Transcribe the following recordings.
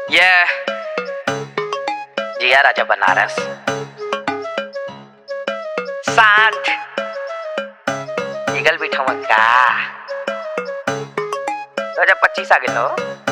Yeah. जिया राजा बनारस साठ eagle बिठवा का दो हजार पच्चीस आ गए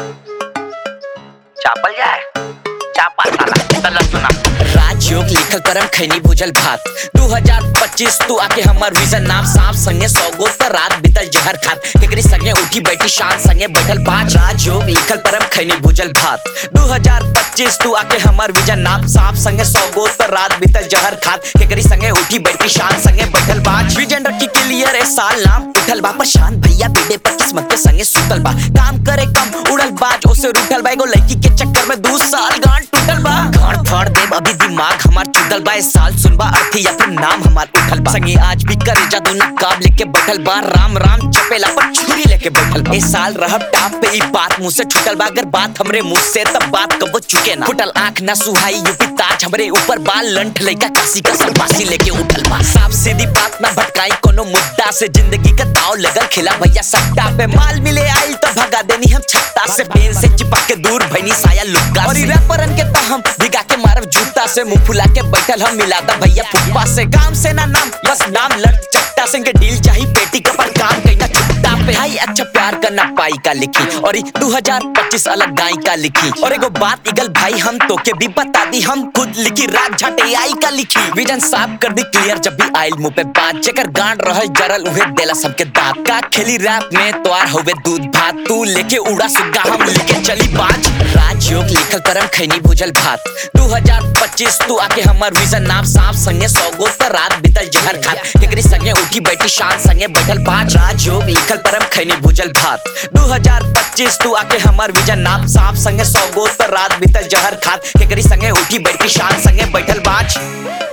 चापल जाए चापा साला चल सुना राजयोग लिखल करम खैनी भुजल भात 2025 तू आके हमर विजन नाम सांप संगे सौगो त रात बितल जहर खात केकरी संगे उठी बैठी शान संगे बैठल पांच राजयोग लिखल परम खैनी भुजल भात 2025 तू आके हमर विजन नाम सांप संगे सौगो त रात बितल जहर खात केकरी संगे उठी बैठी शान संगे बैठल पांच विजन रखी क्लियर ए साल नाम उठल बा पर शान भैया बेटे पर किस्मत के संगे सुतल बा काम करे कम उड़ल बाज ओसे रूठल बा एगो लड़की के चक्कर में दू साल गांठ टूटल बा गांठ फाड़ देब अभी दिमाग हमार चुदल बा इस साल सुनबा अर्थी या फिर नाम हमार उठल बा संगे आज भी करे जादू नकाब लेके बैठल बा राम राम चपेला पर छुरी लेके बैठल बा इस साल रहब टाप पे ई बात मुंह से छूटल बा अगर बात हमरे मुंह से तब बात कबो चुके ना फुटल आंख ना सुहाई यूपी ताज हमरे ऊपर बाल लंठ लइका काशी का सरपासी लेके उठल बा साफ सीधी बात ना भटकाई कोनो मुद्दा से जिंदगी का दाव लगल खिला भैया सट्टा पे माल मिले आई तो भगा देनी हम छत्ता से पेन से चिपक के दूर भैनी साया लुक्का और रैपरन के तो हम भिगा के मारब जूता से मुंह फुला के बैठल हम मिलाता भैया फुप्पा से काम से ना नाम बस नाम लट चट्टा सिंह के डील चाहिए पेटी का पर काम कहीं छुट्टा पे हाई अच्छा प्यार करना पाई का लिखी और 2025 अलग गाय का लिखी और एगो बात इगल भाई हम तो के भी बता दी हम खुद लिखी रात झटे आई का लिखी विजन साफ कर दी क्लियर जब भी आइल मुंह पे बात जेकर गांड रह जरल उहे देला सबके दांत का खेली रैप में तोार होवे दूध भात तू लेके उड़ा सुग्गा हम लेके चली बाज राजयोग लिखल करम खैनी भुजल भात 2025 तू आके हमर विजन नाम सांप संगे सौगो त रात बितल जहर खात केकरी संगे उठी बैठी शान संगे बैठल पांच राजयोग लिखल परम खैनी भुजल भात 2025 तू आके हमर विजन नाम सांप संगे सौगो त रात बितल जहर खात केकरी संगे उठी बैठी शान संगे बैठल पांच